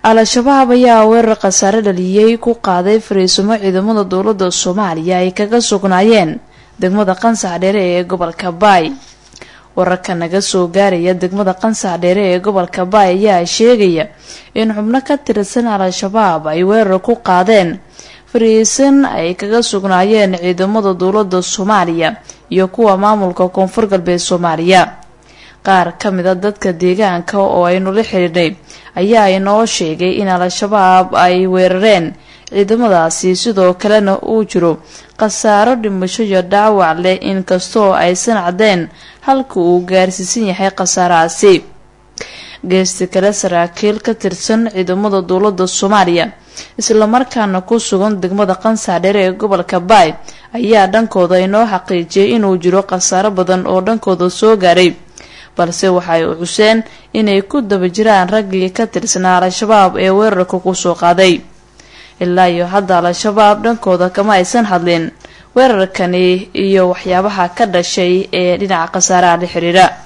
al-shabaab ayaa weerar khasaare dhaliyey ku qaaday fariisumo ciidamada dowladda soomaaliya ay kaga sugnaayeen degmada qansax dheere ee gobolka baay wararka naga soo gaaraya degmada qansax dheere ee gobolka baay ayaa sheegaya in xubno ka tirsan al-shabaab ay weerar ku qaadeen fariisan ay kaga sugnaayeen ciidamada dowladda soomaaliya iyo kuwa maamulka koonfur galbeed soomaaliya qaar ka mid a dadka deegaanka oo aynu la xidhiidhnay ayaa inoo sheegay in al-shabaab ay weerareen ciidamadaasi sidoo kalena uu jiro khasaaro dhimasho iyo dhaawac leh inkastoo aysan caddeen halka uu gaarsiisan yahay khasaarahaasi geesti kale saraakiil ka tirsan ciidamada dowladda soomaaliya islamarkaana ku sugan degmada qansax dheere ee gobolka baay ayaa dhankooda inoo xaqiijiyay inuu jiro khasaaro badan oo dhankooda soo gaaray balse waxay xuseen inay ku daba jiraan raggii ka tirsanaa al-shabaab ee weerarka kusoo qaaday ilaa iyo hadda al-shabaab dhankooda kama aysan hadlin weerarkani iyo waxyaabaha ka dhashay ee dhinaca khasaaraha la xiriira